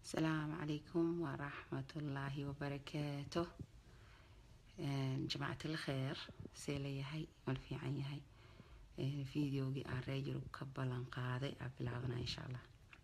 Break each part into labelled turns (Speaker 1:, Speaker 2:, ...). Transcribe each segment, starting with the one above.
Speaker 1: asalaamu calaykum waraxmatullaahi wabarakaatu jamacati lkheer see layahay mal fiican yahay videogii aan ree yurub ka ballan qaaday aa bilaabana insha allah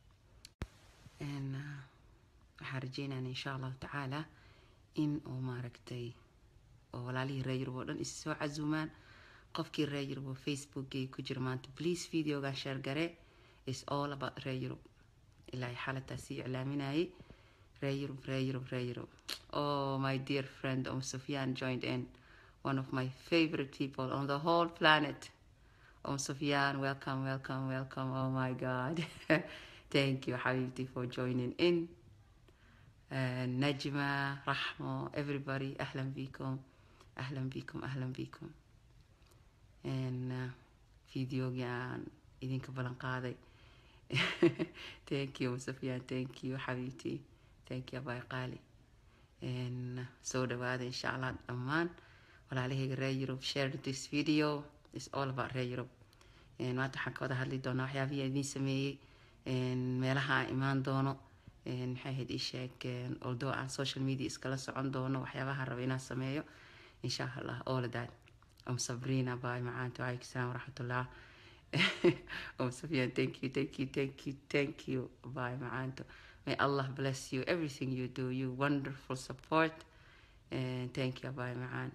Speaker 1: waxaan rajeynana insha allahu tacaala in uu maaragtay oo walaalihii ree yurub oo dhan is soo casuumaan qofkii ree yurub oo facebookgay ku jira maanta please videogan sheergare is all about ree yurub ilaa xalataa sii iclaaminayay ree yurub ree yurub ree yurub oh my dear friend om sufyan joined in one of my favorite people on the whole planet om sufyan welcome welcome welcome oh my god thank you حبيبتي for joining in uh, نجمة رحمة everybody أهلا بكم أهلا بكم أهلا بكم and uh, فيديوغي aan idinka balan qaaday thank you sufyan thank you xabiibti thank you abay qaali soo dhawaada insha allah dhammaan walaalahayga reer yurub share this video is all about reer yurub maanta waxaan ka wada hadli doonaa waxyaabihii idiin sameeyey meelaha aan imaan doono maxay ahayd ii sheeg although aan social media iskala socon doono waxyaabaha raba inaan sameeyo insha allah all of that am sabrina bay macaanta waalaikum salaam waraxmatullah Oh, Sophia, thank you, thank you, thank you, thank you. Bye, Maanto. May Allah bless you, everything you do, you wonderful support. And thank you, bye, Maan.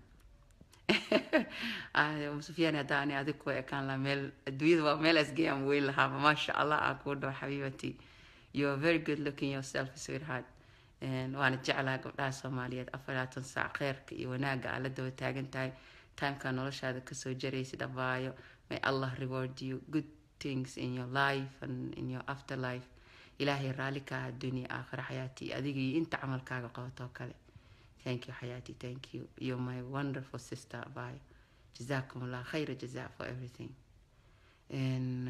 Speaker 1: Um, Sophia, hadaan adig ku ekaan la meel adduunyada waa meel asgeeyaan weyn lahaaba maasha allah aan kuu dhaho xabiibati you are very good looking yourself sweetheart waana jeclaha gabdhaha soomaaliyeed afaraatan saac kheyrka iyo wanaaga aa la daba taagan tahay timeka noloshaada kasoo jaraysid abaayo may allah reward you good things in your life and in your afterlife ilaahay raalli ka ah dunya aakhira xayaati adiga iyo inta camalkaaga qabatoo kale thank you xayaati thank you you're my wonderful sister abayo jazakum allah khayra jaza for everything and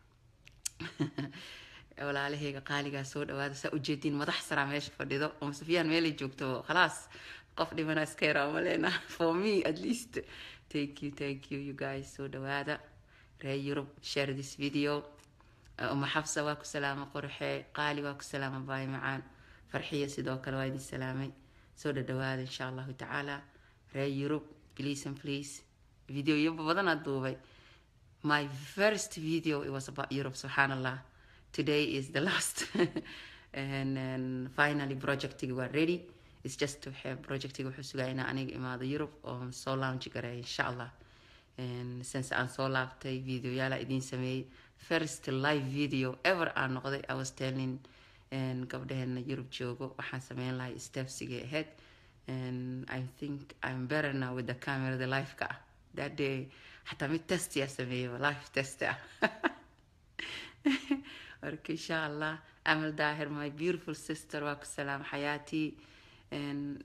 Speaker 1: walaalahayga qaaligaa soo dhawaada saa ujeediin madax saraa meesha fadhido om sufyaan meelay joogto khalaas qof dhimana iska yaraa malena for me at least thank you thank you you guys soo dhawaada reer yurub share this video uma xafsa waa ku salaama qorxee qaali waa ku salaama baay macaan farxiya sidoo kale waa idin salaamay soo dhadhawaada insha allahu tacaala reer yurub please and please videoyo badanaa duubay my first video it was about europe subxaan allah today is the last and, and finally projectigi waa ready it's just to have projectiga wuxuu sugaa inaa aniga imaado europe oo soo launch gareeya insha allah since aan soo laabtay videoyaala idiin sameeyey first live video ever aan noqday i was telling gabdhaheena europe joogo waxaan sameyn lahay stepsigay ahayd and i think i'm better now with the camera the life-ka ah that day xataa mid testiyaa sameeyey life test ah marka insha allah amal daahir my beautiful sister waa ku salaam xayaati and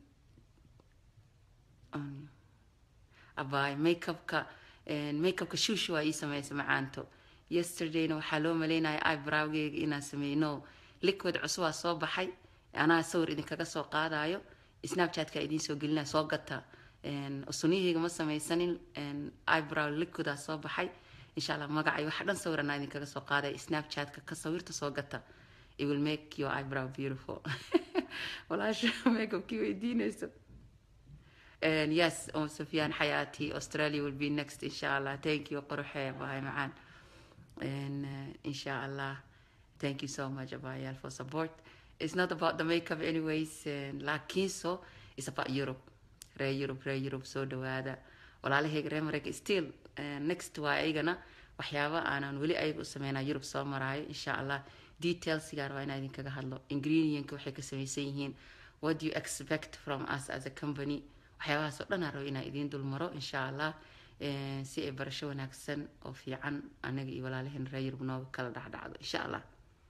Speaker 1: um, abaay makeupka makeupka shuushu waa ii sameysa macaanto yesterdayna waxaa loo maleynaya ibrowgeyga inaan sameyno liquid cusubaa soo baxay anaa sawir idinkaga soo qaadayo snapchatka idiin soo gelinaya soo gata suniyahayga ma sameysanin ibrow liquidaa soo baxay insha allah magacay waxa dhan sawir anaa idinkaga soo qaadaya snapchatka ka sawirta soo gata it will make your eyebrow beautiful walaasha makeupkii weydiinayso and yes om sufyan xayaati australia will be next insha allah thank you qorxee bahay macaan and uh, insha allah thank you so much abayal for support it's not about the makeup anyways laakiin so it's about europe ree europe ree europe soo dhawaada walaalahayga ree mareyka still next waa aygana waxyaaba aanan weli ayaga u sameynaa europe soo maraayo insha allah detailsgaan waa inaa idinkaga hadlo ingredientka waxay ka samaysan yihiin what do you expect from us as a company waxyaabahaas oo dhan aan rabo inaan idiin dulmaro insha allah si ay barasho wanaagsan oo fiican anaga iyo walaalaheen ree yurub nooga kala dhacdhacdo insha allah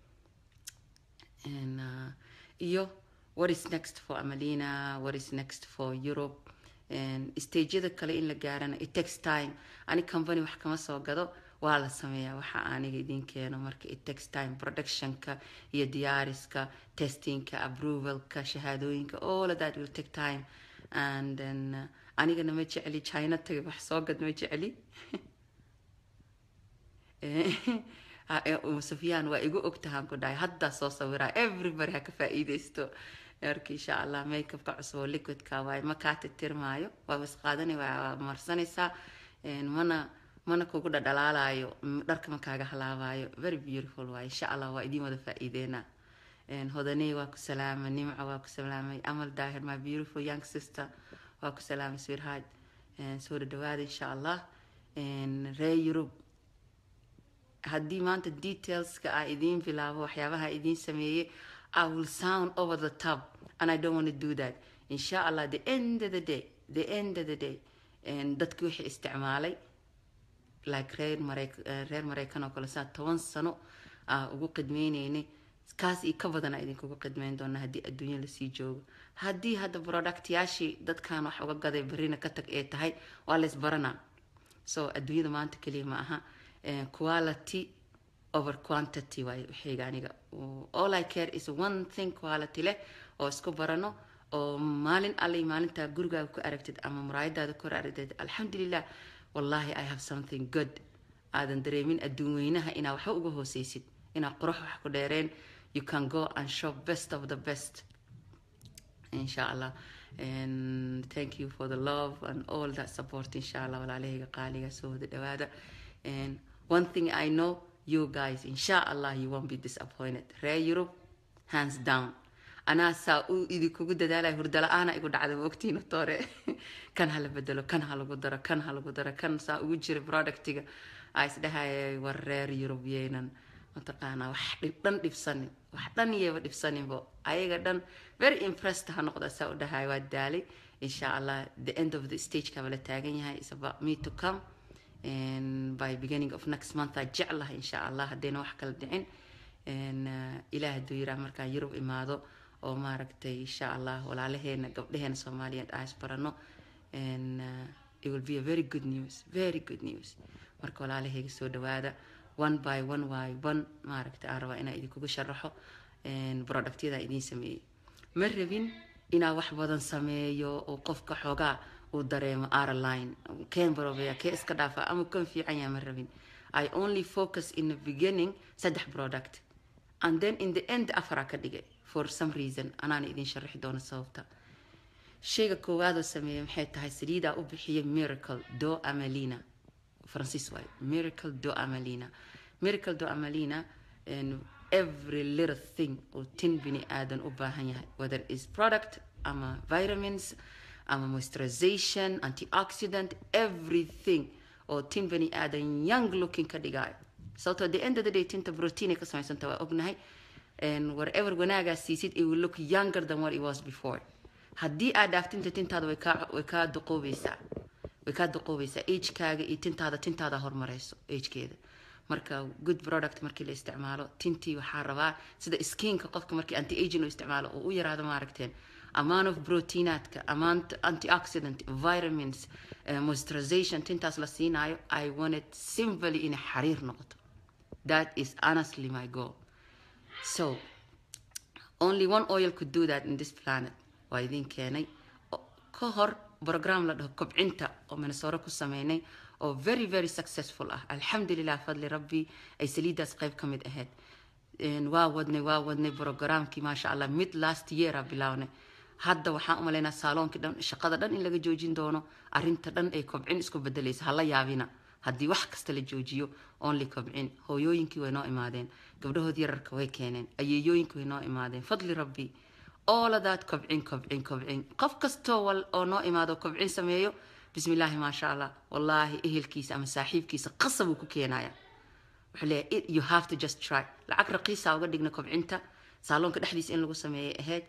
Speaker 1: iyo what is next for amalina what is next for europe stageyada kale in la gaarana it takes time ani company wax kama soo gado waa la sameeyaa waxa aniga idin keeno marka it takes time productionka iyo diyaariska testingka approvalka shahaadooyinka all of that will take time and then uh, anigana ma jecli china tagay wax soo gad ma jecli sufyaan waa igu ogtahaan ku dhahay haddaa soo sawiraa everybody ha ka faa-iideysto marka insha allah makeupka cusub oo liquidka waaye ma kaa titirmaayo waa wasqaadanay waa marsanaysaa mana mana kugu dhadhalaalayo dharka ma kaaga halaabayo very beautiful waaye insha allah waa idiin wada faa-iideynaa hodaney waa ku salaamay nimco waa ku salaamay amal daahir my beautiful young sister waa ku salaamay sweetheart soo dhadhawaada insha allah ree yurub haddii maanta detailska ah idiin bilaabo waxyaabaha idiin sameeyey I will sound over the top and I don't want to do that insha allah the end of the day the end of the day dadkii wixii isticmaalay like reer mareyk reer mareykan oo kale saa toban sano aa ugu qidmeyneynay kaas iyo ka badana idinkugu qidmeyn doona haddii adduunya lasii joogo haddii hadda productyaashii dadkan wax uga gaday barina ka tag ee tahay waa la isbaranaa so adduunyada maanta keliya ma aha quality over quantity waaye waxayga aniga all i care is one thing quality leh oo isku barano oo maalin allay maalintaa gurigaaga ku aragtid ama muraayadaada ku aragtid alxamdulilah wallahi i have something good aadan dareemin adduun weynaha inaa waxba uga hooseysid inaa qurux wax ku dheereen you can go and shop best of the best insha allah and thank you for the love and all that support insha allah walaalahayga qaaliga soo wada dhawaada and one thing i know you guys insha allah you won't be disappointed ree europe hands down anaa saa u idinkugu dadaalaya hurdala-aana igu dhacda ma ogtiina toore kan hala bedelo kan ha lagu daro kan ha lagu daro kan saa ugu jira productiga aa isdhahaya war reer europe yeynan mataqaanaa wax dhan dhibsanin wax dhan yeeba dhibsaninbo ayaga dhan very impressed ha noqda saa u dhahay waa daalay insha allah the end of the stage kaba la taagan yahay is about me to come and by beginning of next month aa jeclahay insha allah haddayna wax kala dhicin ilaah hadduu yiraa markaan yurub imaado oo maaragtay insha allah walaalaheena gabdhaheena soomaaliyeed aa isbarano and uh, it will be a very good news very good news marka walaalahayga soo dhawaada one by one by one maaragtay aan rabaa inaa idinkugu sharaxo productyada idiin sameeyey ma rabin inaa wax badan sameeyo oo qofka xoogaa uu dareemo airline canberobea kee iska dhaafa ama kan fiican yaa ma rabin i only focus in the beginning saddex product and then in the end afaraa ka dhigay for some reason anaana idin sharaxi doono sababta shayga koowaadoo sameeya maxay tahay saliidaa u bixiyay miracle do amalina francis waay miracle do amalina miracle do amalina and every little thing oo tin bini aadan u baahan yahay whether is product ama vitamins ama moisturization antioxidant everything oo tin bani aadan young looking ka dhigaayo sababtoo the end of the day tinta protein ka samaysanta waa ognahay and whatever wanaagaa siisid it will look younger than what it was before haddii aad dhaaftinta tintaada way kaa way kaa duqoobeysaa way kaa duqoobeysaa agekaaga iyo tintaada tintaada horumareyso agekeeda marka good product markii la isticmaalo tintii waxaa rabaa sida skiinka qofka markii anti aging u isticmaalo oo u yaraado maaragteen amount of proteinaadka amount antioxidant vitamins uh, moisturization tintaas la siinaayo i wanted simply inay xariir noqoto that is honestly my goal so only one oil could do that in this planet waa idin keenay ka hor program la dhaho kobcinta oo minnesota ku sameynay oo very very successful ah alxamdulilah fadli rabbi ay saliidaas qayb ka mid ahayd waa wadnay waa wadnay programkii maasha allah mid last yeara bilownay hadda waxaan u malaynaa saaloonki dhan shaqada dhan in laga joojin doono arinta dhan ay kobcin isku bedelaysa hala yaabina haddii wax kasta la joojiyo only kobcin hooyooyinkii way noo imaadeen gabdhahood yararka way keeneen ayeeyooyinkii way noo imaadeen fadli rabbi ooladaad kobcin kobcin kobcin qof kastoo wal oo noo imaado kobcin sameeyo bismi illaahi maasha allah wallaahi ehelkiisa ama saaxiibkiisa qasab uu ku keenaya wuxuu leeyahay you have to just try lacag raqiisa uga dhigna kobcinta saaloonka dhexdiisa in lagu sameeyay ahayd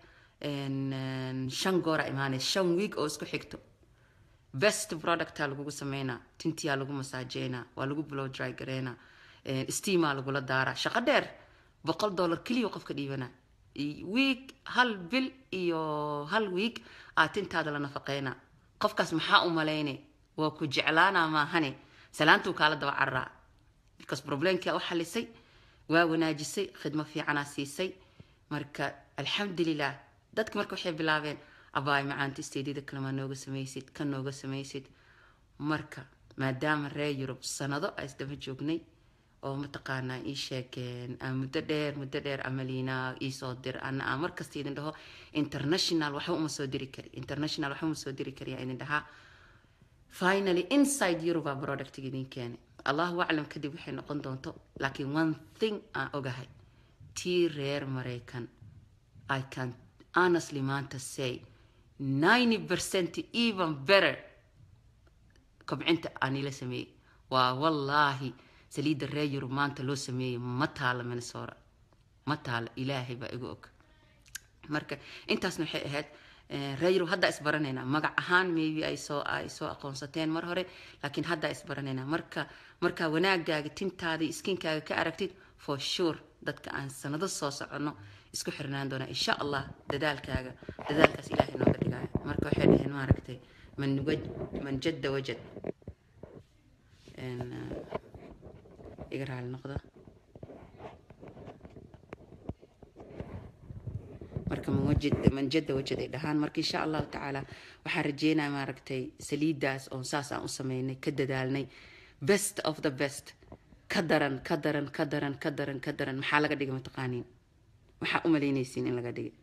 Speaker 1: shan goora imaanaysa shan week oo isku xigto best producta lagugu sameynaa tintiyaa lagu masaajeynaa waa lagu blow dry gareynaa steamaa lagula daaraa shaqo dheer boqol dollar keliya qofka dhiibana week hal bil iyo hal week aa tintaada la nafaqeynaa qofkaas maxaa u malaynay waa ku jeclaanaa maahane salaantuu kaala daba cararaa because problemkia u xalisay waa wanaajisay khidmo fiicanaa siisay marka alxamdulilah dadka marka waxay bilaabeen abaay macaanta isteedyada kalemaa nooga samaysid ka nooga samaysid marka maadaama reer yurub sanado a isdaba joognay oo mataqaanaa ii sheegeen muddo dheer muddo dheer amaliina iisoo dir ana aan markasta idin dhaho international waxba uma soo diri kari international waxba uma soo diri kari idin dhahaa finally inside europe productiga idin keenay allahu aclam kadib waxay noqon doonto laakiin one thing aan ogahay tii reer maraykan i can honestly maanta say 90 percent even better kobcinta aan ila sameeyey waa wallaahi saliidda reer yurub maanta loo sameeyey ma taala minnesota ma taala ilaahay baa igu og marka intaasna waxay ahayd reer yurub haddaa isbaranaynaa magac ahaan maybe ay soo ay soo aqoonsateen mar hore laakiin haddaa isbaranaynaa marka markaa wanaagaaga tintaada iskinkaaga ka aragtid for sure dadka aan sanado soo soconno isku xirnaan doonaa insha allah dadaalkaaga dadaalkaas ilaahay nooga dhigaayo marka waxay dhaheen maaragtay man waj man jadda wajad iga raali noqda marka man jadda wajad ay dhahaan marka insha allahu tacaala waxaan rajeynaya maaragtay saliidaas oon saas aan u sameynay ka dadaalnay best of the best ka daran ka daran ka daran ka daran ka daran maxaa laga dhigay mataqaaniin maxaa u malaynaysiin in laga dhigay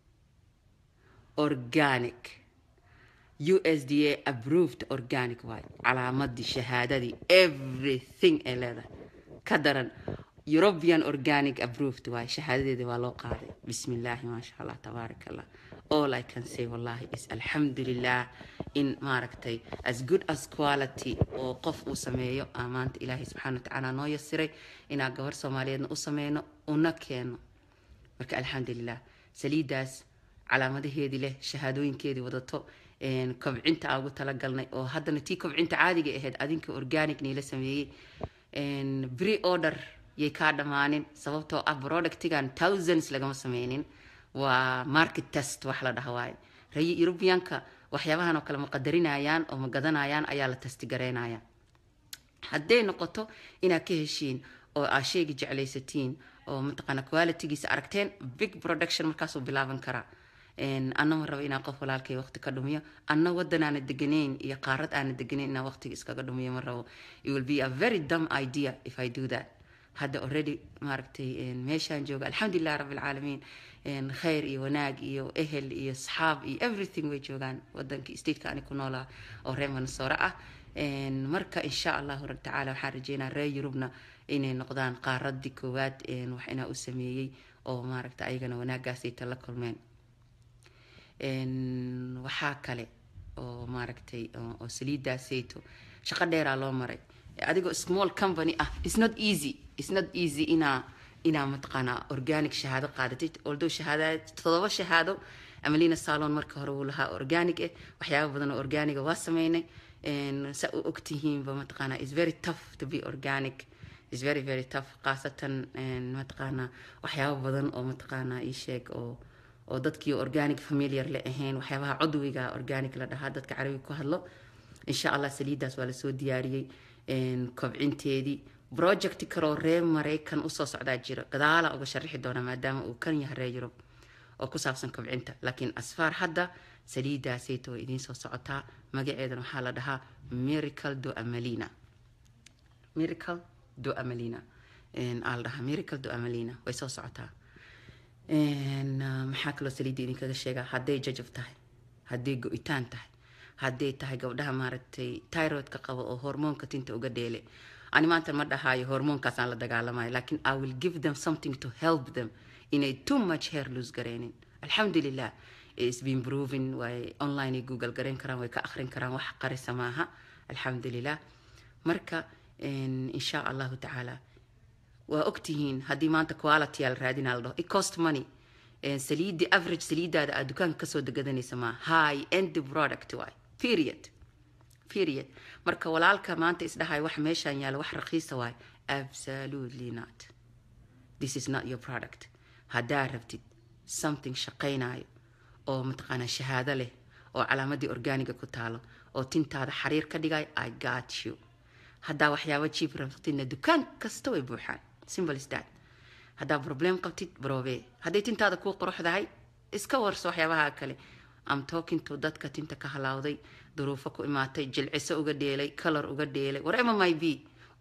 Speaker 1: organic u s d a approved organic waay calaamadii shahaadadii everything ay leedahay ka daran european organic approved waay shahaadadeeda waa loo qaaday bismi illaahi maasha allah tabaarak allah all i can say wallahi is alxamdulilah in maaragtay as good as quality oo qof uu sameeyo aa maanta ilaahay subxaana watacaala noo yasiray inaa gabar soomaaliyeedna u sameyno una keeno marka alxamdulilah saliidaas calaamadaheedii leh shahaadooyinkeedii wadato kobcinta aan ugu talagalnay oo haddana tii kobcinta caadiga ahayd adinka organic niila sameeyey pre order yay kaa dhammaanin sababtoo ah productigan thousands lagama sameynin waa market test wax la dhaha waaye rey eurubiyanka waxyaabahan oo kale ma qadarinayaan oo ma gadanayaan ayaa la testigareynaya hadday noqoto inaad ka heshiin oo aa sheegi jeclaysatiin oo mataqaana qualitygiisa aragteen big production markaasuu bilaaban karaa anna ma rabo inaan qof walaalkay waqti ka dhumiyo anna wadan aana deganayn iyo qaarad aana deganayn inaan waqtiga iskaga dhumiyo ma rabo it will be a very dumb idea if i do that hadda already maaragtay meeshaan jooga alxamdulilah rabbi alcaalamiin khayr iyo wanaag iyo ehel iyo saxaab iyo everything way joogaan wadanka stateka ani ku noolaa oo reer mansoore ah marka insha allahu tacaala waxaan rajeynaa reer yurubna inay noqdaan qaaradii koowaad wax inaa u sameeyey oo maaragta ayagana wanaagaasayta la kulmeen waxaa kale oo maaragtay oo saliidaasayto shaqo dheeraa loo maray adigoo small company ah it's not easy it's not easy inaa inaa mataqaanaa organic shahaado qaadatid although shahaada todoba shahaado amalina salon marka hore wuu lahaa organic eh waxyaaba badan oo organiga waa sameynay sa u ogtihiinba mataqaanaa is very tough to be organic is very very tough khaasatan mataqaanaa waxyaaba badan oo mataqaanaa ii sheeg oo oo dadkii organic familiar la ahayn waxyaabaha cudwiga organic la dhahaa dadka carabiga ku hadlo insha allah saliidaas waa lasoo diyaariyey kobcinteedii project kaloo reer maraykan usoo socdaa jiro gadaala uga sharixi doona maadaama uu kan yahay reer yurub oo ku saabsan kobcinta laakiin asfaar hadda saliidaasayta way idiin soo socotaa magaceedana waxaa la dhahaa miracle do amalina miracle do amalina aa la dhahaa miracle do amalina way soo socotaa maxaa kaloo saliidda idinkaga sheegaa hadday jajab tahay hadday go-itaan tahay hadday tahay gabdhaha maaragtay tyroidka qaba oo hormoonka tinta uga dheele ani maanta ma dhahaayo hormoonkaasaan la dagaalamayo laakiin i will give them something to help them inay too much hair lose gareynin alxamdulilah is been proven way online ay google gareyn karaan way ka akhrin karaan wax qarisa maaha alxamdulilah marka insha allahu tacaala waa ogtihiin haddii maanta quality aa la raadinaa la dhaho it cost money saliidii average saliidaada aad dukaanka kasoo degadanaysa maa high end product waay period period marka walaalka maanta isdhahay wax meeshaan yaala wax rakiisa waay absolutely not this is not your product haddaa rabtid something shaqaynayo oo mataqaanaa shahaado leh oo calaamadii organiga ku taalo oo tintaada xariir ka dhigay i got you haddaa waxyaaba jiib rabtidna dukaan kasta way buuxaan simple is that haddaa problem qabtid brobe hadday tintaada kuu quruxdahay iska warso waxyaabaha kale am talking to dadka tinta ka halaawday duruufo ku imaatay jilciso uga dheelay color uga dheelay whatever my be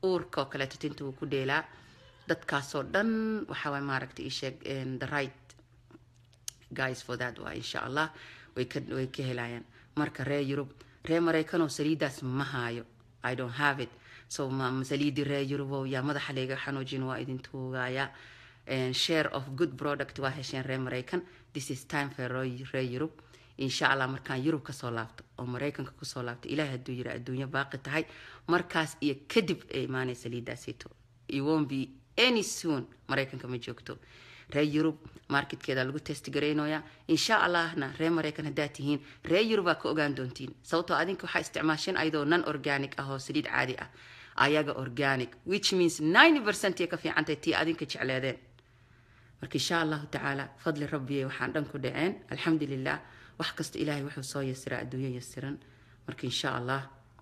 Speaker 1: uurka oo kaleeto tinta wuu ku dheelaa dadkaasoo dhan waxaa waay maaragtay isheeg the right guys for that waa insha allah way ka way ka helayaan marka reer yurub reer maraykanoo saliidaas ma haayo i don't have it so ma saliidii reer yurubow yaa madaxa layga xanuujin waa idin tuugaya share of good product waa hesheen reer maraykan this is time for reer yurub insha allah markaan yurub kasoo laabto oo maraykanka kusoo laabto ilahay hadduu yiri adduunyo baaqi tahay markaas iyo kadib ay imaanay saliidaasito it won't be any soon maraykanka ma joogto reer yurub marketkeeda lagu testgaraynoya insha allahna reer maraykan haddaad tihiin reer yurubaa ka ogaan doontiin sababtoo adinka waxaa isticmaasheen ayadoo non organic ah oo saliid caadi ah ayaga organic which means ninety percent ay ka fiicantahay tii adinka jecleedeen marka insha allahu tacaala fadli rabbiye waxaan dhan ku dhaceen alxamdulilah wax kasta ilaahay wuxuu soo yasiraa adduunyo yasiran marka insha allah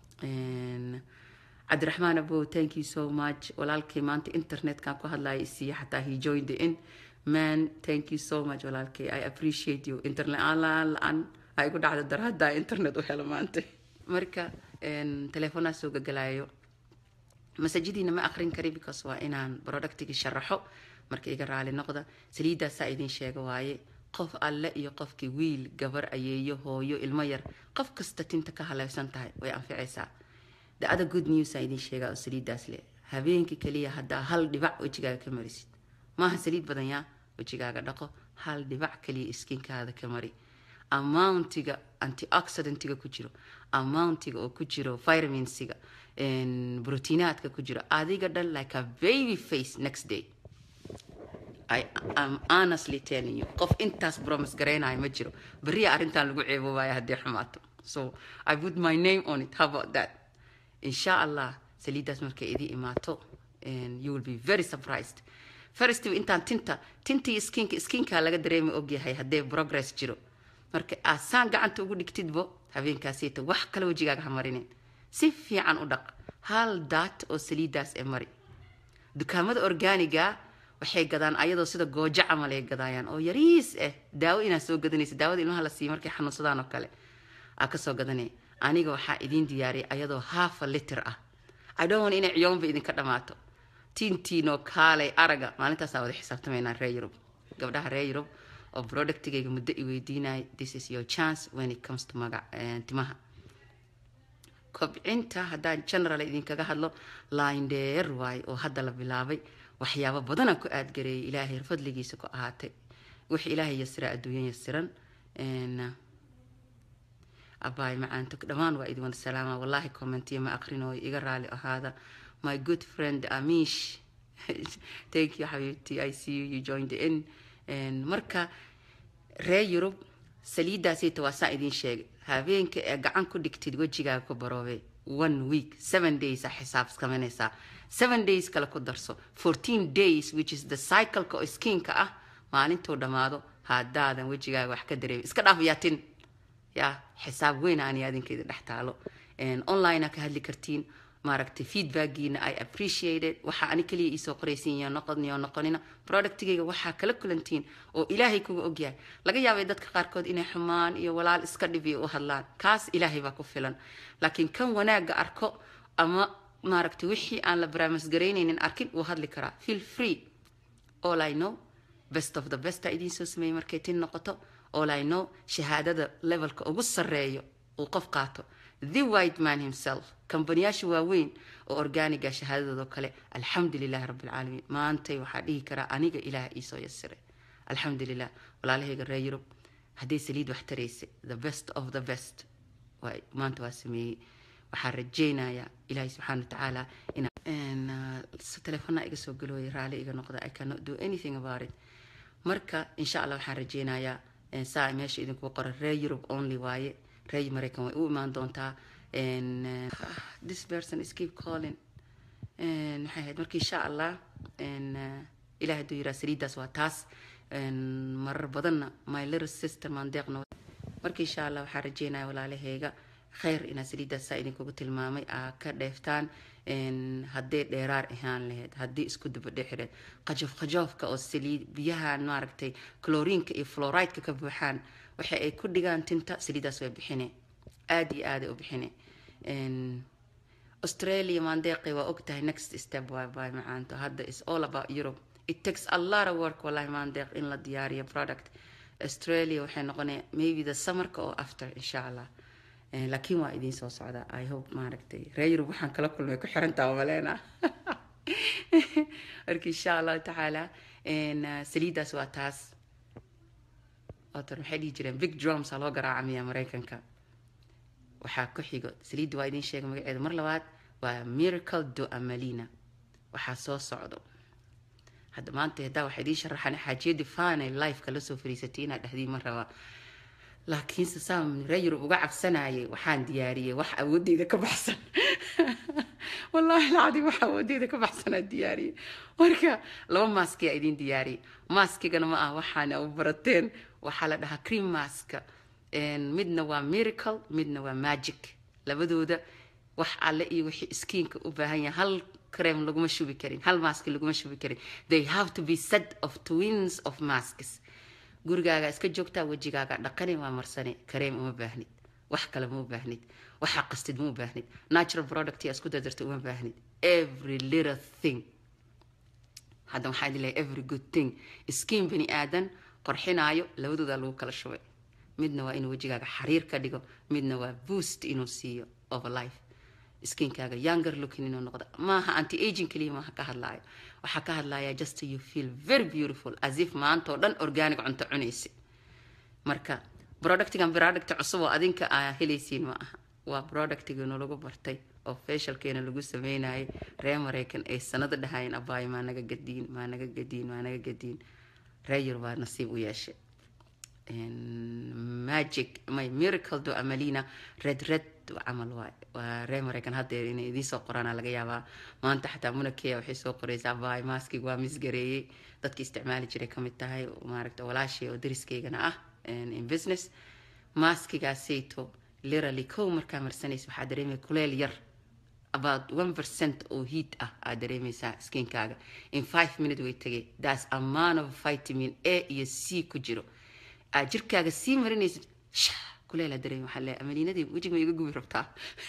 Speaker 1: cabdiraxmaan abow thank you so much walaalkay maanta internetkan ku hadlaya isiiya xataa he joined the in man thank you so much walaalkay i appreciate you internet aan la-aan ay ku dhacda dar haddaa internet u helo maanta marka teleefonaa soo gagalayo masajadiina ma akrin kari because waa inaan productigi sharaxo marka iga raali noqda saliidaasaa idin sheega waaye qof alle iyo qofkii wiil gabar ayeeyo hooyo ilmo yar qof kasta tinta ka haleysan tahay way anficaysaa the other good news aan idin sheegaa oo saliidaas leh habeenkii kaliya haddaa hal dhibac wejigaaga ka marisid maaha saliid badan yaa wejigaaga dhaqo hal dhibac kaliya iskinkaada ka mari amountiga antioxidantiga ku jiro amountiga oo ku jiro vitaminsiga brotiinaadka ku jiro adiga dhan like a baby face next day I am honestly telling you qof intaas promise garaynayo ma jiro beriya arrintan lagu ceeboobaya haddii xumaato so I put my name on it how about that insha allah saliidaas markay idii imaato you will be very surprised first intaan tinta tintii skinka skinka laga dareemi ogyahay haddee progress jiro marka aasaan gacanta ugu dhigtidbo habeenkaasita wax kale wejigaaga ha marinin si fiican u dhaq hal daat oo saliidaas ee mari dukaamada organiga waxay gadaan ayadoo sida goojo camal ay gadaayaan oo yariis ah daawo inaad soo gadanaysa daawada ilmaha la siiya markay xanuunsadaan oo kale aa kasoo gadanay aniga waxaa idiin diyaariyay ayadoo half a liter ah i don't want inay ciyoonba idinka dhamaato tiintiinoo kaalay araga maalintaasaa wada xisaabtamaynaa reer yurub gabdhaha reer yurub oo productigayga muddo i weydiinaya this is your chance when it comes to magac timaha kobcinta haddaan general idinkaga hadlo lindheer waaye oo hadda la bilaabay waxyaabo badanaan ku aadgareeyay ilaahay fadligiisa ku ahaatay wix ilaahay yasiraa adduunyo yasiran abaay macaanto dhammaan waa idin wada salaama wallahi commentiya ma aqrinooyo iga raali ahaada my good friend amish thank you xabiibti i see you you joined in marka reer yurub saliidaasita waa saa idiin sheegay habeenka ee gacan ku dhigtid wejigaaga ku baroobe one week seven days a xisaab samaynaysaa seven days kale ku darso fourteen days which is the cycleka oo skinka ah maalintuu dhammaado haddaadan wejigaaga wax ka dareemin iska dhaaf yaatin ya xisaab weyn aan adinkeeda dhex taalo online ka hadli kartiin maaragtay feedbackiina i appreciated waxaa ani kaliya iisoo qoraysiin iyo noqon iyo noqonina productigayga waxaa kala kulantiin oo ilaahay kuga ogyahay laga yaabay dadka qaarkood inay xumaan iyo walaal iska dhibi u hadlaan kaas ilaahay baa ku filan laakiin kan wanaaga arko ama maaragtay wixii aan la baraamasgaraynaynin arkin wuu hadli karaa feel free all i know best of the best aa idiin soo sameeyey markay tin noqoto all i know shahaadada levelka ugu sarreeyo uu qof qaato the white man himself kambaniyaasha waaweyn oo organiga shahaadadoodo kale alxamdulilahi rabbilcaalamiin maantay waxaa dhihi karaa aniga ilaah iisoo yasiray alxamdulilah walaalahayga reer yurub hadday saliid wax taraysa the best of the best maanta waa sameeyey waxaa rajaynayaa ilaahay subxaana watacaala ina teleefona iga soo galooya raali iga noqda i cannot do anything about it marka insha allah waxaan rajaynayaa saa meesha idinku qoran reer yurub only waaye reer maraykan way u imaan doontaa this person is keep calling maxay ahayd marka insha allah ilaah hadduu yiraa saliidaas waa taas marar badanna my little sister maandeeqna marka insha allah waxaan rajeynaya walaalahayga khayr inaa saliidaas saa idinkugu tilmaamay aa ka dheeftaan haddee dheeraar ahaan lahayd haddii isku dabadhexireed qajoof qajoofka oo saliid biyahan maaragtay chloriinka iyo fluorideka ka buuxaan waxa ay ku dhigaan tinta saliidaas way bixine aada iyo aada u bixine australia maandeeqi waa ogtahay next step waa by macaanto hadda is all about europe it takes a lot of work wallahi maandeeq in la diyaariyo product australia waxay noqonaya maybe the summerka oo after insha allah laakiin waa idiin soo socdaa i hope maaragtay reer yurub waxaan kala kulmay ku xirantaa maleena marka insha allahu tacaala saliidaas waa taas otan waxay dhihi jireen big drums aa loo garaacamiyaa maraykanka waxaa ku xigo saliidda waa idiin sheega magaceeda mar labaad waa miracle do amalina waxaa soo socdo hadda maanta haddaa waxaa idiin sharaxan xaajiyadii final lifeka lasoo fariisatay inaad dhahdiin ma rabaa laakiinse saan reer yurub uga cabsanayay waxaan diyaariyey wax awoodeyda ka baxsan wallaahi lacadi wax awoodeyda ka baxsanaa diyaariyey marka laba maaskiyaa idiin diyaariyey maaskigana ma ah waxaana u barateen waxaa la dhahaa cream maska midna waa miracle midna waa magic labadooda wax alle iyo wixii skiinka u baahan yahay hal cream laguma shubi karin hal mask laguma shubi karin they have to be set of twins of masks gurigaaga iska joogtaa wejigaaga dhaqani waa marsane kareem uma baahnid wax kale ma u baahnid waxaa qastid ma u baahnid natural product yaa isku dardarta uma baahnid every little thing hadda waxaa idin lehay every good thing skin bani aadan qorxinaayo labadoodaa lagu kala shubay midna waa inuu wejigaaga xariir ka dhigo midna waa boost inuu siiyo of life skinkaaga younger looking inuu noqdo maaha anti aging kaliya maaha ka hadlaayo waxaa ka hadlaya just you feel very beautiful as if maanta oo dhan organic cunto cunaysa marka productigan product cusub oo adinka aa helaysiin ma aha waa productigeenu lagu bartay oo facialkeena lagu sameynayay reer maraykan ay sanado dhahayeen abaayo maa naga gadiin maa naga gadiin maa naga gadiin reer yar baa nasiib u yeeshay magic my miracle do amalina red red camal waay waa reer maraykan haddeer inay idiin soo qoraana laga yaabaa maanta xataa munakeya waxay soo qoraysaa baay maaskig waa misgareeyey dadki isticmaali jiray kamid tahay maaragta walaashay oo dariskaygana ah in business maaskigaasayto literally kow markaa marsanaysa waxaa dareemaya kuleel yar about one percent oo heat ah aad dareemaysaa skinkaaga in five minute way tegay that's amount of vitamin a iyo c ku jiro aad jirkaaga sii marinaysid kuleel dareem waxaa leeyahay amaliinadii wejiga ma iga gubi rabtaa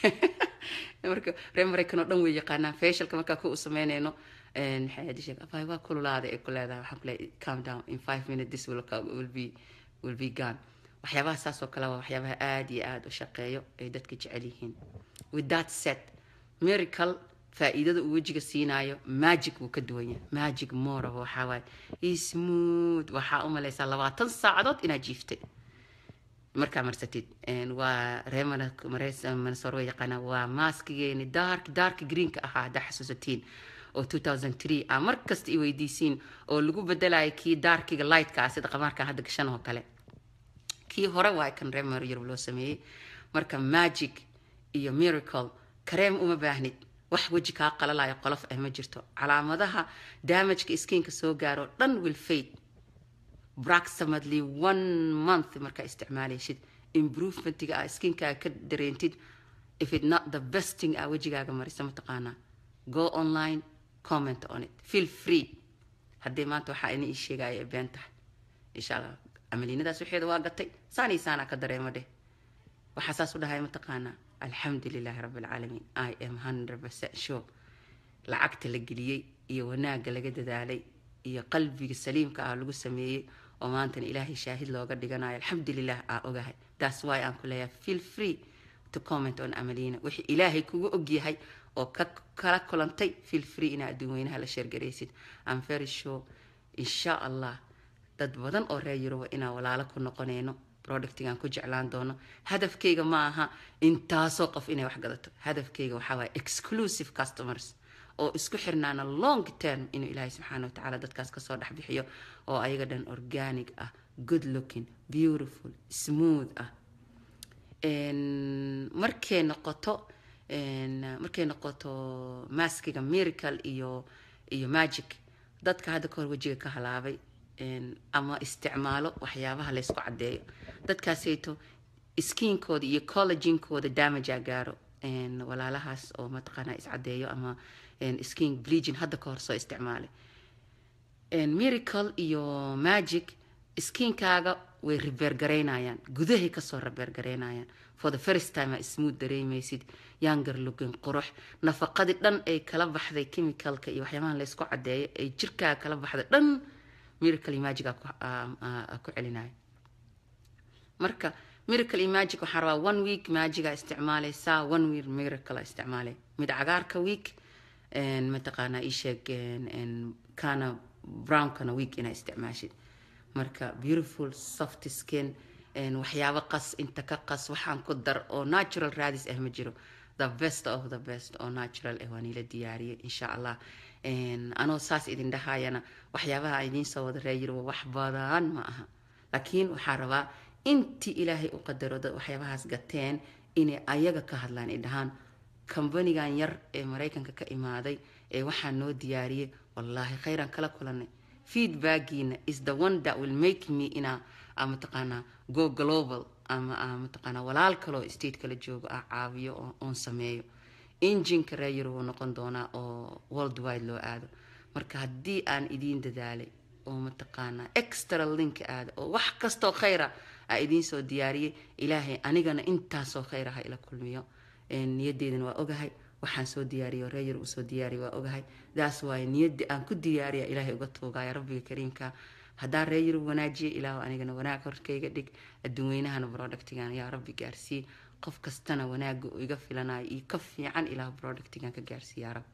Speaker 1: marka reer maraykan oo dhan way yaqaanaan facialka markaa ku u sameynayno maxay aad sheeg abay waa kululaada ee ku leedahay waxaan ku leeyahay calm down in five minutes this will, will be will be gone waxyaabaha saas oo kale waa waxyaabaha aada iyo aada u shaqeeyo ay dadka jecel yihiin with that set miracle faa'iidada uu wejiga siinaayo magic wuu ka duwan yahay magic more of waxaa waaye smooth waxaa u malaysaa labaatan saacadood inaad jiiftay markaa marsatid waa reer manasor way yaqaanaa waa maaskigeeni dark dark greenka ahaa haddaa xasuusatiin oo 2003 ah mar kasta i weydiisiin oo lagu bedelayo kii darkiga lightka ah sida qamaarka hadda gashan oo kale kii hore waa kan reer mar yurub loo sameeyey marka magic iyo miracle kareem uma baahnid wax weji kaa qalalayo qolof ah ma jirto calaamadaha damageka skiinka soo gaaro dhan will fade approximately one month markaa isticmaalaysid improvementiga aa skinkaaga ka dareentid if it not the best thing aa wejigaaga marisa mataqaanaa go online comment on it feel free haddii maanta waxaa ina ii sheegaya ay been tahay insha allah amaliinadaas waxeeda waa gatay saanii saanaa ka dareema dheh waxaa saas u dhahay mataqaanaa alxamdu lilaahi rabbi alcaalamiin i am hundred percent sure lacagta la geliyey iyo wanaagga laga dadaalay iyo qalbiga saliimka ah lagu sameeyey oo maantana ilaahay shaahid looga dhiganayo alxamdulilah aa ogahay that's why aan ku leeyahay feel free to comment on amaliina wixii ilaahay kugu ogyahay oo ka kala kulantay feel free inaa adduun weynaha la sheergaraysid am very sure insha allah dad badan oo reer yuruba inaan walaalo ku noqonayno productigan ku jeclaan doono hadafkayga ma aha intaasoo qof inay wax gadato hadafkayga waxaa waaya exclusive customers oo isku xirnaana long term inuu ilaahay subxaana watacaala dadkaas kasoo dhex bixiyo oo ayaga dhan organic ah good looking beautiful smooth ah markay noqoto markay noqoto maskiga miracle iyo iyo magic dadka hadda kahor wejiga ka halaabay ama isticmaalo waxyaabaha laysku caddeeyo dadkaasayto skiinkooda iyo collaginkooda damagea gaaro walaalahaas oo mataqaanaa iscadeeyo ama skin bleaging hadda ka hor soo isticmaalay miracle iyo magic skiinkaaga way ribeergaraynayaan gudahay kasoo ribeergaraynayaan for the first time aa smooth dareemaysid younger looking qurux nafaqadii dhan ay kala baxday chemicalka iyo waxyaabahan laysku cadeeyo ay jirkaaga kala baxday dhan miracle magic aa ku celinaya marka miracle magic waxaa rabaa one week magiga isticmaalaysaa one week miracle isticmaalay mid cagaarka week mataqaanaa isheeg kana brownkana week inaa isticmaashid marka beautiful soft skin waxyaabo qas inta ka qas waxaan ku dar oo natural raadis ah ma jiro the best of the best oo natural ah waa niila diyaariyay insha allah anoo saas idin dhahayana waxyaabaha idiin soo wada reeyirwa wax badan ma aha laakiin waxaa rabaa intii ilaahay u qadaro dad waxyaabahaas gateen inay ayaga ka hadlaan ay dhahaan kambanigan yar ee maraykanka ka imaaday ee waxaa noo diyaariyay wallaahi khayran kala kulanay feedbackiina is the one that will make me inaa mataqaanaa go global ama mataqaanaa walaal kaloo state kala joogo ah caawiyo oon sameeyo injinka reeyar wuu noqon doonaa oo world wide loo aado marka haddii aan idiin dadaalay oo mataqaanaa extra link aada oo wax kastoo khayra aa idiin soo diyaariyay ilaahay anigana intaasoo khayra ha ila kulmiyo niyadeedana waa ogahay waxaan soo diyaariyo reeyar uu soo diyaariya waa ogahay daas waaye niyadii aan ku diyaariya ilaahay uga tuugaya rabbiga kariimka haddaan reeyar wanaajiya ilaahu anigana wanaag horkayga dhig adduunweynahana productigan yaa rabbi gaarsii qof kastana wanaaga uu iga filanayo iyo ka fiican ilaahu productigan ka gaarsiiya rab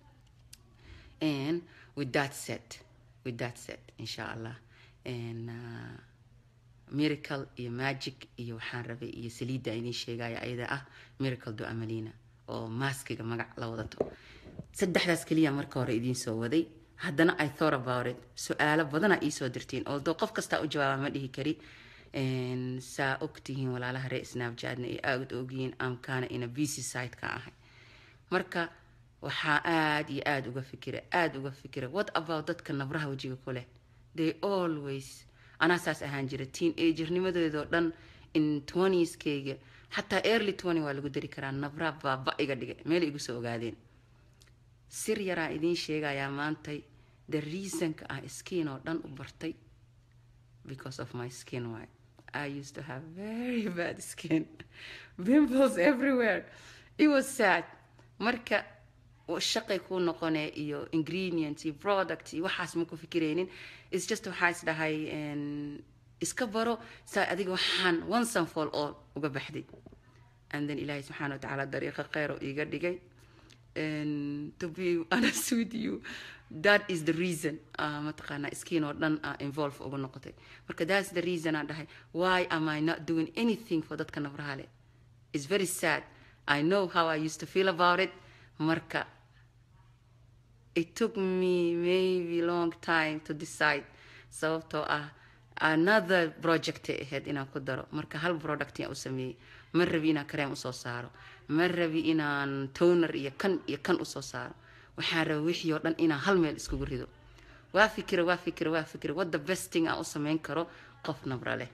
Speaker 1: and with that set with that set insha allah and uh, miracle iyo magic iyo waxaan rabay iyo saliidda idiin sheegaya ayada ah miracle do amalina oo maaskiga magac la wadato saddexdaas keliya marka hore idiin soo waday haddana i thought about it su-aalo badana iisoo dirtiin although qof kastaa u jawaaba ma dhihi kari saa ogtihiin walaalaha ree snapchatna ay aad ogyihiin amkaana ina busy site ka ahay marka waxaa aada iyo aada uga fikira aada uga fikira what about dadka nabraha wejiga ku leh they always anaa saas ahaan jira teen agernimadeedoo dhan in twentskayga xataa early twenty waa lagu dari karaa nabraa baaba iga dhigay meel igu soo ogaadeen sir yaraa idiin sheegayaa maantay the reasonka ah skin oo dhan u bartay because of my skin why i used to have very bad skin pimples everywhere it was sad marka shaqay kuu noqonee iyo ingredients iyo product iyo waxaas ma ku fikiraynin its just waxaa is dhahay iska baro saa adiga waxaan once and for all uga baxday and then ilaahay subxaana wa tacaala dariiqa kheyr oo iiga dhigay to be honest with you that is the reason uh, mataqaanaa skin oo dhan uh, involve ugu noqotay marka that's the reason aan dhahay why am i not doing anything for dadka nabraha leh it's very sad i know how i used to feel about it marka it took me maybe long time to decide sababtoo ah another project ay ahayd inaan ku daro marka hal product yaan u sameeyey ma rabi inaan kareem usoo saaro ma rabi inaan toner iyo kan iyo kan usoo saaro waxaan raba wixii oo dhan inaan hal meel iskugu rido waa fikira waa fikira waa fikira wadda besting aan u sameyn karo qof nabra leh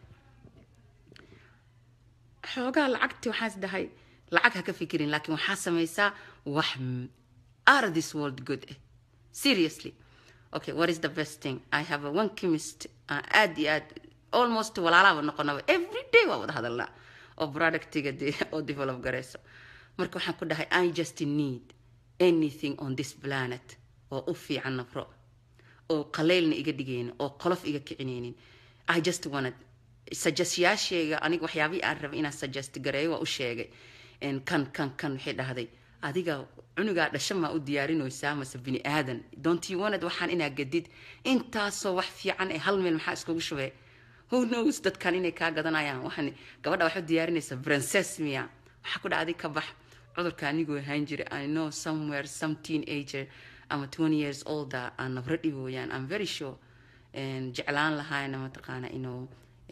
Speaker 1: xoogaa lacagti waxaas dhahay lacag ha ka fikirin laakiin waxaa sameysaa wax out of this world good eh seriously okay what is the best thing i have a one chemist uh, aad iyo aad almost walaalaaba noqonaba every day waa wada hadalnaa oo productiga de oo develop garayso marka waxaan ku dhahay i just need anything on this planet oo u fiican nabro oo qaleylna iga dhigaynin oo qolof iga kicinaynin i just wanted suggestyaashayga aniga waxyaabihii aan rabay inaan suggest gareeyo waa u sheegay kan kan kan waxay dhahday adiga cunugaa dhasha maa u diyaarinaysaa mase bini aadan don't you wanted waxaan inaa gadid intaasoo wax fiican ee hal meel maxaa iskugu shubee who knows dadkan inay kaa gadanayaan waxaan gabadha wax u diyaarinaysa princess miya waxaa ku dhacday ka bax cudurka anigoo ahaan jira i know somewhere some teenager ama twenty years older aan nabro dhibooyaan i'm very sure jeclaan lahaayna mataqaana inuu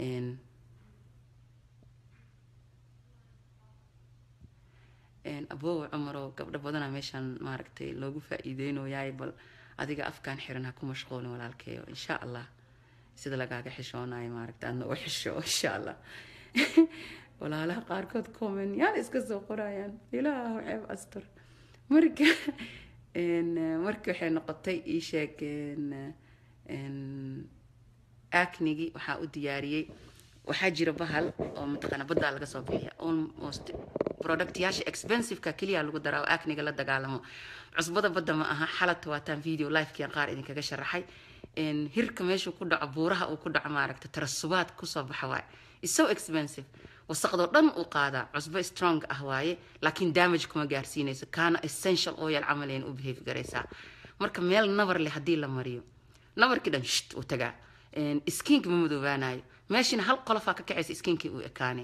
Speaker 1: abow cumaroo gabdho badana meeshaan maaragtay loogu faa-iideynoyaay bal adiga afkaan xiran ha ku mashquulin walaalkeeyo insha allah sida lagaaga xishoonayo maaragta aadna u xisho insha allah walaalaha qaarkood comment yaal iska soo qorayaan ilaahu ceeb astur marka marka waxay noqotay ii sheeg acnigi waxaa u diyaariyey waxaa jira bahal oo mataqaana baddaa laga soo bixiya almost productyaasha expensiveka keliya lagu daraa oo acniga la dagaalamo cusbada badda ma aha xalata waataan video livekian qaar idinkaga sharaxay hirka meeshuu ku dhaco buuraha uu ku dhaco maaragta tarasubaad kusoo baxa waaye is so expensive wasaqdoo dhan uu qaadaa cusbo strong ah waaye laakiin damage kuma gaarsiinayso kaana essential oil camalayn u behave garaysaa marka meel nabar leh haddii la mariyo nabarkii dhan shht uu tagaa skiinka ma madoobaanayo meeshina hal qolofaa ka kacaysa skiinkii uu ekaanay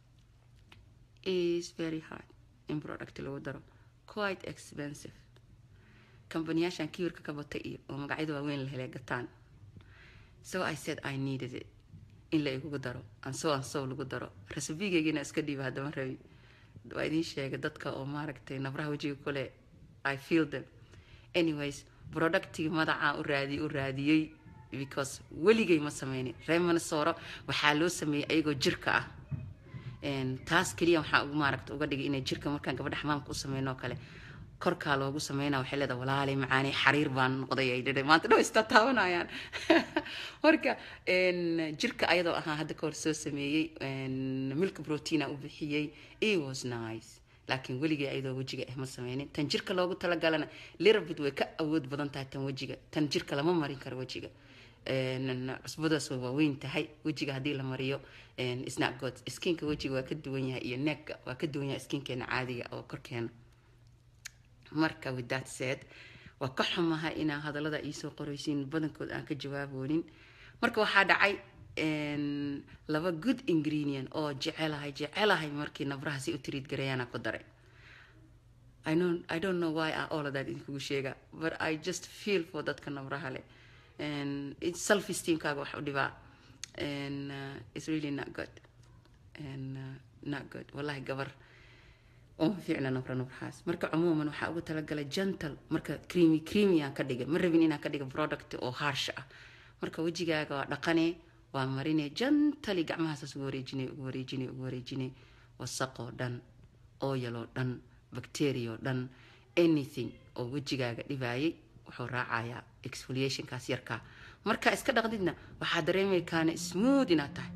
Speaker 1: is very hard in product lagu daro quite expensive kambaniyaashan kiwirka ka batay iyo oo magacyada waaweyn la helay gataan so i said i needed it in la igugu daro anso anso lagu daro rasabigeygiina iska dhiiba haddama rabi waa idiin sheegay dadka oo maaragtay nabraha wejiga kule i feel them anyways productigii madacaa u raadiyey u raadiyey because weligay ma sameynin reer minnesota waxaa loo sameeyey ayagoo jirka ah taas keliya waxaa ugu maaragta uga dhigay inay jirka markaan gabadha xamaamka u sameyno oo kale korkaa loogu sameynaa waxay leedahay walaalay macaani xariir baan noqday ay dhidhay maanta dhow istaa taabanayaan marka jirka ayadoo ahaa hadda kahor soo sameeyey milk proteina u bixiyey it was nice laakiin weligay ayadoo wejiga ah ma sameynin tan jirka loogu talagalana lirabit way ka awood badan tahay tan wejiga tan jirka lama marin karo wejiga cusbadaas way waaweyn tahay wejiga haddii la mariyo snapgod skinka wejiga waa ka duwan yahay iyo neegga waa ka duwan yahay skinkeena caadiga oo korkeena marka with that said waa ka xumaha inaa hadallada iisoo qoraysiin badankood aan ka jawaaboonin marka waxaa dhacay laba good ingredient oo jecelahay jecelahay markii nabraha si u tiriid garayaana ku daray I don't, I don't know why I all of that idinkugu sheega but I just feel for dadka nabraha leh and it's self esteemkaaga wax u dhibaa and uh, it's really not good and uh, not good wallahi gabar uma fiicna nabra nabrahaas marka cumuuman waxaa ugu talagalay gentle marka creamy creamy aan ka dhigay ma rabin inaan ka dhiga product oo harsh ah marka wejigaaga waa dhaqanee waa marine gently gacmahaasaas ugu wareejinay ugu wareejinay ugu wareejinay wasaqoo dhan ooyaloo dhan bacteria oo dhan anything oo wejigaaga dhibaayay wuxuu raacayaa exfoliationkaas yarkaa marka iska dhaqdidna waxaa dareemay kaana smooth inaad tahay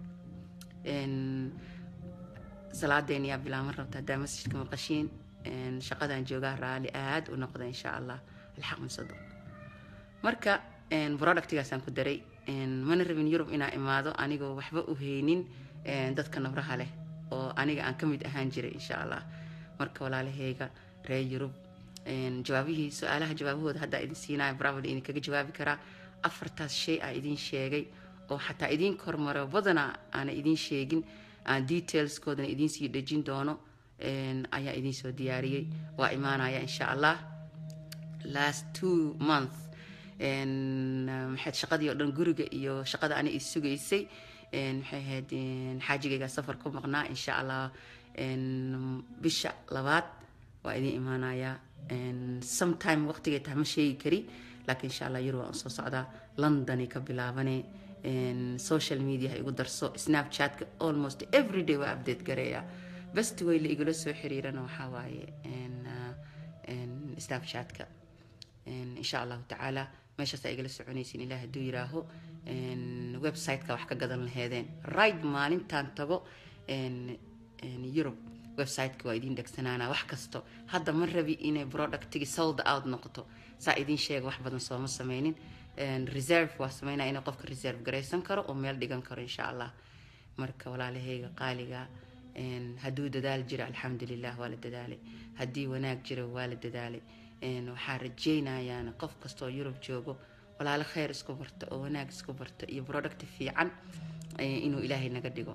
Speaker 1: salaadeena yaa bilaaman rabta haddaa masjidka maqashiin shaqadaan joogaa raali aad u noqda insha allah alxaq masado marka productigaasaan ku daray mana rabin yurub inaa imaado anigoo waxba u haynin dadka nabraha leh oo aniga aan ka mid ahaan jiray insha allah marka walaalahayga reer yurub jawaabihii su-aalaha jawaabahooda haddaa idin siinaya brabl idinkaga jawaabi karaa afartaas shay aa idin sheegay oo xataa idiin kormaro badana aana idiin sheegin aan detailskoodana idiin sii dhejin doono ayaa idiin soo diyaariyey waa imaanaya insha allah last two month maxayd shaqadii oo dhan guriga iyo shaqada ana is sugaysay maxay ahayd xaajigayga safar ku maqnaa insha allah bisha labaad waa idiin imaanayaa sometime waqtigay tahay ma sheegi kari laakiin insha allah yar waan usoo socdaa londonay ka bilaabane social media ha igu darso snapchatka almost every day waa update gareeya best way la igula soo xiriirana waxaa waaye snapchatka insha allahu tacaala meeshaas aa igala soconaysin ilaah hadduu yiraaho websiteka wax ka gadan laheedeen right maalintaan tago yurub websiteka waa idiin dhegsanaanaa wax kasto hadda ma rabi inay productigi sold out noqoto saa idiin sheega wax badan sooma sameynin reserve waa sameynaa inay qofka reserve garaysan karo oo meel dhigan karo insha allah marka walaalahayga qaaliga hadduu dadaal jiro alxamdulilah waa la dadaalay haddii wanaag jiro waa la dadaalay waxaa rajeynayaana qof kastaoo yurub joogo walaalo kheyr isku barta oo wanaag isku barta iyo product fiican inuu ilaahay naga dhigo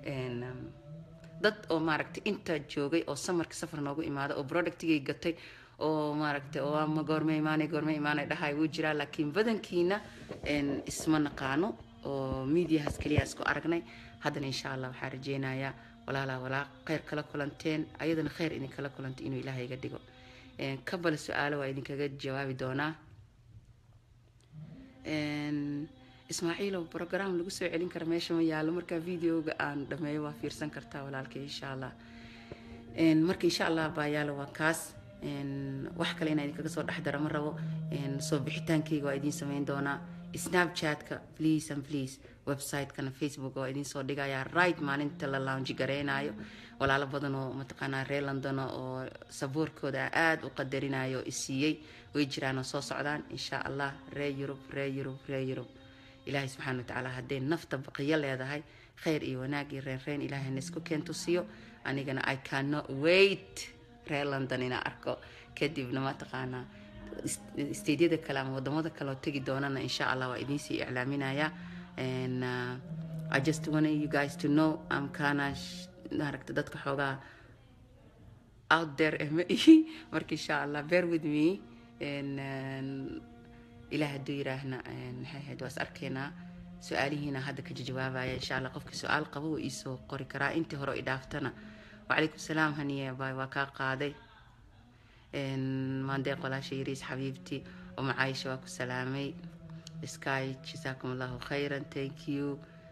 Speaker 1: dad oo maaragtay inta joogay oo samarka safar noogu imaada oo productigay gatay oo maaragtay oo ama goorme imaanay goorme imaanay dhahay wuu jiraa laakiin badankiina isma naqaano oo mediahaas keliya isku aragnay haddana insha allah waxaa rajeynayaa walaalaa walaa kheyr kala kulanteen ayadana kheyr idinkala kulantay inuu ilaahay iga dhigo kabale su-aalo waa idinkaga jawaabi doonaa ismaaciilow program lagu soo celin kara meesha ma yaalo markaa videoga aan dhameeyo waa fiirsan kartaa walaalkay insha allah marka insha allah baa yaalo waa kaas wax kale inaa idinkaga soo dhex dara ma rabo soo bixitaankayga waa idiin sameyn doonaa snapchatka please and please website-kana facebook waa idiin soo dhigayaa right maalinta la lounge gareynayo walaalo badan oo mataqaanaa reer london oo sabuurkooda aada u qadarinayo oo isiiyey way jiraan oo soo socdaan insha allah reer yurub reer yurub reer yurub ilaahay subxaana watacaala hadday nafta baqiyo leedahay khayr iyo wanaag iyo reerreen ilaahayna isku keentusiyo anigana i cannot wait reer london inaa arko kadibna mataqaanaa stadiada kale ama wadamada kale oo tegi doonana insha allah waa idiinsii iclaaminaya and uh, i just want you guys to know am kana maaragta dadka xoogaa out there eh ma ihi marka insha allah bear with me and ilaah hadduu yiraahna maxay ahayd waa is arkaynaa su-aalihiina hadda ka jawaabaya insha allah qofkii su-aal qabo wuu iisoo qori karaa intii hore idhaaftana wacalaykum salaam haniye bay waa kaa qaaday maandeeq walaasha yariis xabiibti oo macaayisha waa ku salaamay sky jasaakum allahu khayran thank you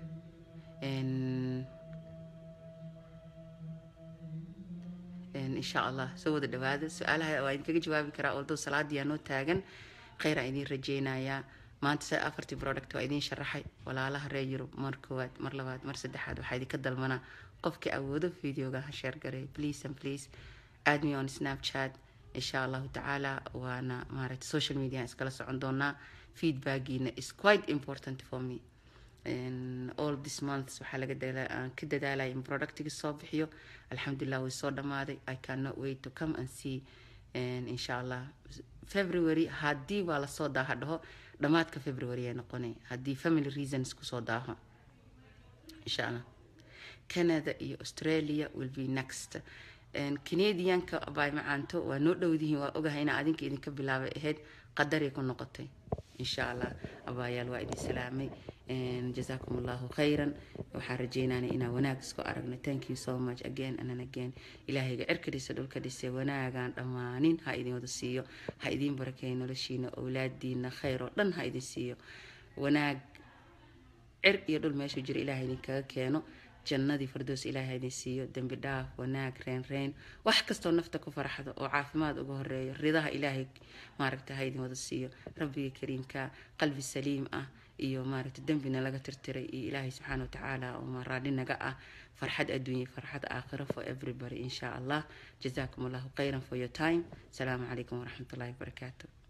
Speaker 1: insha allah soo wada dhawaada su-aalaha waa idinkaga jawaabi karaa oldo salaadii aa noo taagan khayr aan idiin rajeynayaa maanta se afartii product waa idiin sharaxay walaalaha reer yurub mar koowaad mar labaad mar saddexaad waxaa idinka dalmanaa qofkii awoodo videoga ha sheer garay please and please add me on snapchat insha allahu tacaala waana maaragtay social media aan iskala socon doonaa feedbackiina is quite important for me And all this months waxaa laga aan ka dadaalaya in productiga soo bixiyo alxamdulilah way soo dhamaaday i cannot wait to come and see And insha allah february haddii waa lasoo daaha dhaho dhammaadka february ay noqonay haddii family reasons kusoo daaho insha allah canada iyo australia will be next canadianka bay macaanto waa noo dhowdihiin waa ogahay inaa adinka idinka bilaabay ahayd qadaray ku noqotay insha allah abaayaal waa idin salaamay jazaakum allahu khayran waxaan rajeynaana inaan wanaag isku aragno thank you so much again and again ilaahayga cirka dhisa dhulka dhisay wanaagaan dhammaanin ha idin wada siiyo ha idiin barakeeyo noloshiina owlaadiina khayr oo dhan ha idin siiyo wanaag cir iyo dhul meeshuu jira ilahay idinkaga keeno jannadii fardoos ilaahay idin siiyo dembi dhaaf wanaag reen reen wax kastoo nafta ku farxdo oo caafimaad uga horeeyo ridaha ilaahay maaragta ha idin wada siiyo rabbiga kariimka qalbi saliim ah iyo maaragta dembina laga tirtiray iyo ilaahay subxaana watacaala oo maraadhi naga ah farxad adduunya farxad aakhiro for everybody insha allah jazaakum allahu khayran for your time asalaamu calaykum waraxmatullahi wabarakaatu